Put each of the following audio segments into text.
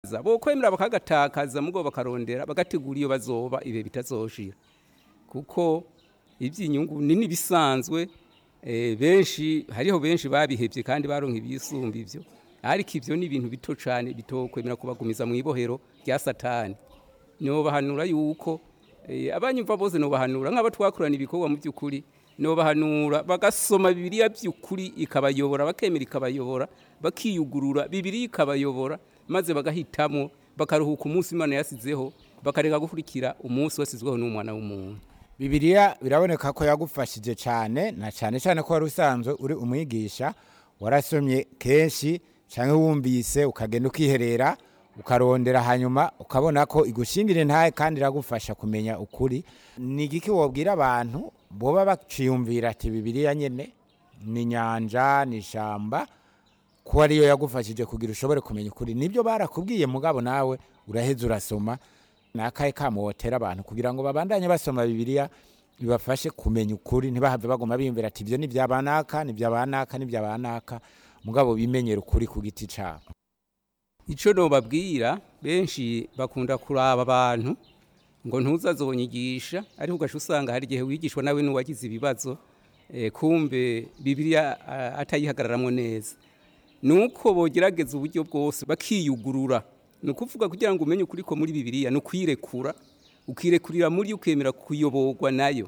bo kwemera bakagatakaza mugo bakarondera bagategura iyo bazoba ibe bitazoshira kuko iby'inyungu nini bisanzwe eh, benshi hariho benshi babihebye kandi baronka ibisumba ivyo ariko ivyo ni ibintu bito cane bitokwemera kubagumiza mu ibohero rya satani nobahanura yuko eh, abanyumva bose nobahanura nk'aba twakorana ibikorwa mu by'ukuri nobahanura bagasoma bibiliya by'ukuri ikabayobora bakemera ikabayobora bakiyugurura bibiliya ikabayobora maze bagahitamo bakaruhuka umunsi imana yasizeho bakareka gukurikira umunsi wasizweho n'umwana w'umuntu bibiliya biraboneka ko yagufashije cyane na cyane cyane ko wari usanzwe uri umwigisha warasomye kenshi cyangwa wumvise ukagenda ukiherera ukarondera hanyuma ukabona ko igushingira intahe kandi iragufasha kumenya ukuri ni igiki wabwira abantu boba baciyumvira ati bibiliya nyine ni inyanja ni ishyamba ko ariyo yagufashije kugira ushobore kumenya ukuri nibyo barakubwiye mugabo nawe uraheza urasoma ni akahe kamo wotera abantu kugira ngo babandanye basoma bibiliya bibafashe kumenya ukuri ntibahave baguma biyumvira ati ibyo ni ibya banaka ni ibya banaka ni ibya banaka mugabo bimenyera ukuri ku giti cyabo icyo nobabwira benshi bakunda kuraba abantu ngo ntuzazonyigisha ariko ugaca usanga hari igihe wigishwa nawe n'uwagize ibibazo eh, kumbe bibiliya ah, atayihagararamwo neza nuko bogerageza uburyo bwose bakiyugurura ni ukuvuga kugira ngo umenye ukuri ko muri bibiliya ni ukwirekura ukirekurira muri yo ukemera kuyoborwa nayo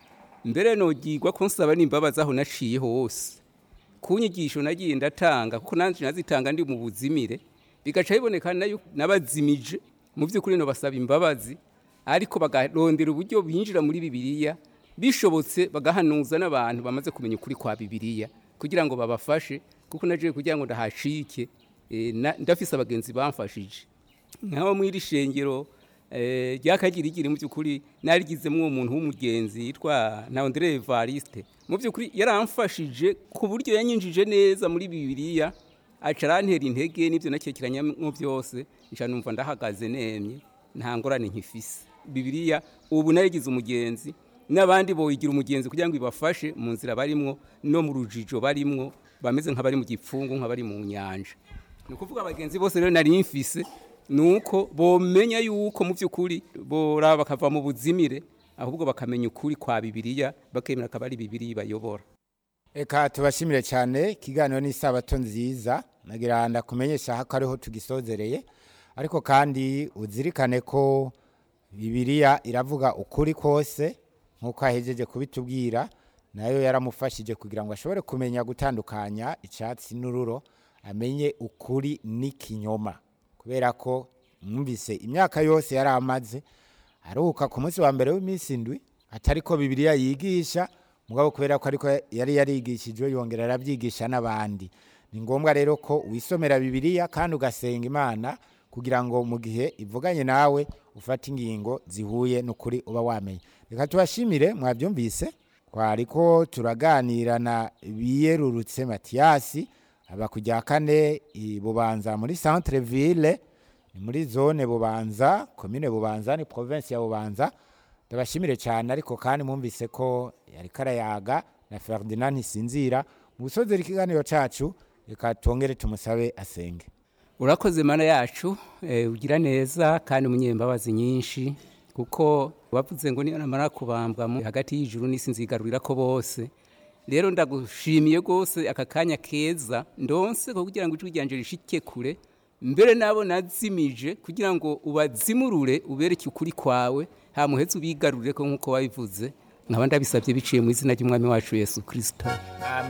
mbere nogirwa ko nsaba n'imbabazi aho naciye hose ku nyigisho nagiye ndatanga kuko nanjye nazitanga ndi mu buzimire bigaca biboneka nayo nabazimije mu by'ukuri no basaba imbabazi ariko bagarondera uburyo binjira muri bibiliya bishobotse bagahanuza n'abantu bamaze kumenya ukuri kwa bibiliya kugira ngo babafashe kuko naje kugira ngo ndahashike eh, na- ndafise abagenzi bamfashije nk'abo mw'iri shengero eh, ryakagirigiri mu by'ukuri narigizemo uwo muntu w'umugenzi yitwa na Andre Evariste mu by'ukuri yaramfashije ku buryo yanyinjije neza muri bibiliya aca arantera intege n'ibyo nakekeranyamo byose nca numva ndahagaze nemye nta ngorane nkifise bibiliya ubu narigize umugenzi n'abandi boyigira umugenzi kugira ngo ibafashe mu nzira barimwo no mu rujijo barimwo bameze nk'abari mu gipfungu nk'abari mu nyanja ni ukuvuga abagenzi bose rero nari mfise ni uko bomenya yuko mu by'ukuri bora bakava mu buzimire ahubwo bakamenya ukuri kwa bibiliya bakemera akaba ari bibiliya bayobora Eka tubashimire cyane ikiganiro ni isabato nziza nagira ndakumenyesha ko ariho tugisozereye ariko kandi uzirikane ko bibiliya iravuga ukuri kose nk'uko ahejeje kubitubwira nayo yaramufashije kugira ngo ashobore kumenya gutandukanya icyatsi n'ururo amenye ukuri n'ikinyoma kubera ko mwumvise imyaka yose yari amaze aruhuka ku munsi wa mbere w'iminsi indwi atari ko bibiliya yigisha mugabo kubera ko ariko yari yarigishijwe yongera arabyigisha n'abandi ni ngombwa rero ko wisomera bibiliya kandi ugasenga imana kugira ngo mu gihe ivuganye nawe ufate ingingo zihuye n'ukuri uba wamenye reka tubashimire mwabyumvise twari ko turaganira na biyerurutse matiyasi aba ku rya kane i bubanza muri centre ville ni muri zone bubanza komine bubanza ni province ya bubanza ndabashimire cyane ariko kandi mwumvise ko yari karayaga na ferdinand ntisinzira mu gusozera ikiganiro cyacu reka twongere tumusabe asenge urakoze mana yacu eh, ugira neza kandi umunyembabazi nyinshi kuko wavuze ngo niyo namara kubambwa mu- hagati y'ijuru n'isi nzigarurira ko bose rero ndagushimiye rwose aka kanya keza ndonse ko kugira ngo ijwi ryanje rishike kure mbere nabo nazimije kugira ngo ubazimurure ubereke ukuri kwawe hamuheze ubigarurire ko nk'uko wabivuze nkaba ndabisabye biciye mu izina ry'umwami wacu yesu kirisito